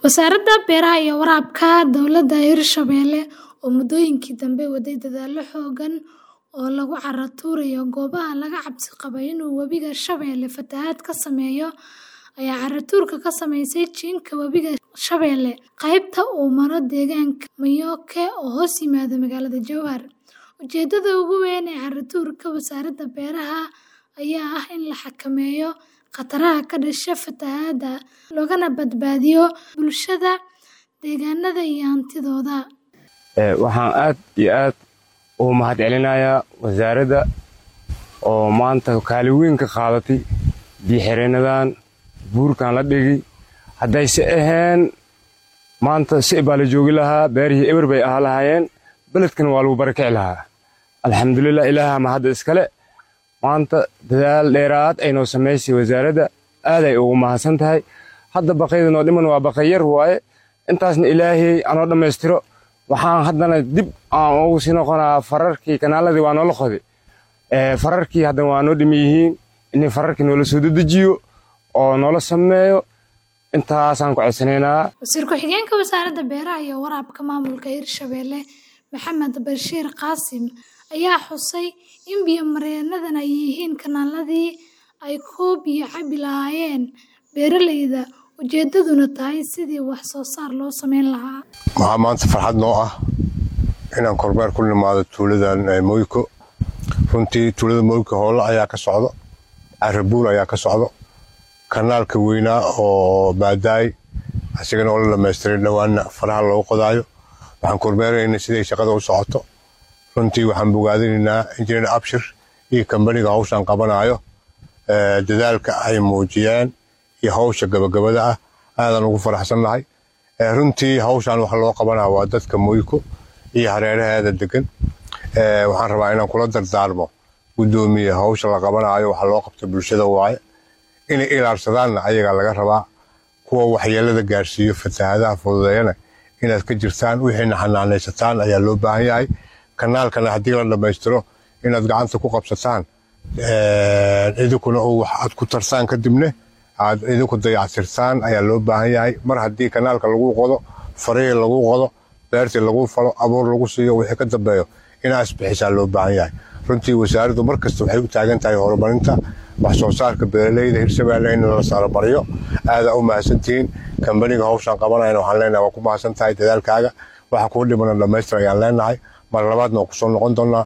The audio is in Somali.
Wasaaradda Beeraha iyo Waraabka Dowladda Hirshabelle oo muddooyinkii dambe waday dadaallo xooggan oo lagu carro tuurayo goobaha laga cabsi qabo inuu Webiga Shabeelle fatahaad ka sameeyo ayaa carro tuurka ka samaysay jiinka Webiga Shabeelle qaybta uu maro deegaanka Mayoke oo hoos yimaada magaalada Jowhar. Ujeeddada ugu weyn ee carro tuurka Wasaaradda Beeraha ayaa ah in la xakameeyo khataraha ka dhasha fatahaadda, loogana badbaadiyo bulshada, deegaanada iyo hantidooda. Waxaan aad iyo aad ugu mahadcelinayaa wasaaradda oo maanta kaalin weyn ka qaadatay biyo-xireennadan buurkan la dhigi haddayse ahayn maanta si baa la joogi lahaa beerihii eber bay ahaa lahaayeen beledkana waa lagu barakici lahaa alxamdulilah ilaaha ma hadda iskale maanta dadaal dheeraad ay noo samaysay wasaaradda aaday ugu mahadsan tahay hadda baqayda noo dhiman waa baqay yar waaye intaasna ilaahay anoo dhammaystiro waxaan haddana dib aan ugu sii noqonaa fararkii kanaaladii waa noola qoday fararkii haddana waa noo dhimi yihiin in fararkii noola soo dedejiyo oo noola sameeyo intaasaan ku codsanaynaa Wasiir ku-xigeenka Wasaaradda Beeraha iyo Waraabka Maamulka Hirshabelle Maxamed Bashiir Qaasim ayaa xusay in biyo-mareennadan ay yihiin kanaaladii ay ku biyo cabi lahaayeen beeraleyda ujeeddaduna tahay sidii wax soo saar loo samayn lahaa. Waxaa maanta farxad noo ah inaan kormeer ku nimaado tuuladan Moyko runtii tuulada Moyko howlo ayaa ka socdo carabuul ayaa ka socdo kanaalka weynaa oo baadaay asigana oo la dhamaystiray dhowaana faraha loogu qodaayo waxaan kormeeraynaa siday shaqada u socoto runtii waxaan bogaadinaynaa injineer abshir iyo kambaniga hawshan qabanayo dadaalka ay muujiyeen iyo hawsha gabagabada ah aadan ugu faraxsannahay runtii hawshan waxa loo qabanaya waa dadka moyko iyo hareeraheeda degan waxaan rabaa inaan kula dardaarmo guddoomiye hawsha la qabanayo waxa loo qabta bulshada waaye inay ilaalsadaanna ayagaa laga rabaa kuwa waxyeelada gaarsiiyo fatahaadaha fududeeyana inaad ka jirtaan wixiina xanaanaysataan ayaa loo baahan yahay kanaalkana haddii la dhammaystiro inaad gacanta ku qabsataan idinkuna oo wax aad ku tarsaan kadibne aad idinku dayactirtaan ayaa loo baahan yahay mar haddii kanaalka lagu qodo farihii lagu qodo beertii lagu falo abuur lagu siiyo wixii ka dambeeyo inaa isbixisaa loo baahan yahay runtii wasaaraddu mar kasta waxay u taagan tahay horumarinta wax soo saarka beeraleyda hirshabelle in la sarabariyo aadaa u mahadsantihiin kambaniga hawshan qabanayana waxaan leenahay waa ku mahadsan tahay dadaalkaaga waxa kuu dhimana dhammaystir ayaan leenahay mar labaadna waa kusoo noqon doonaa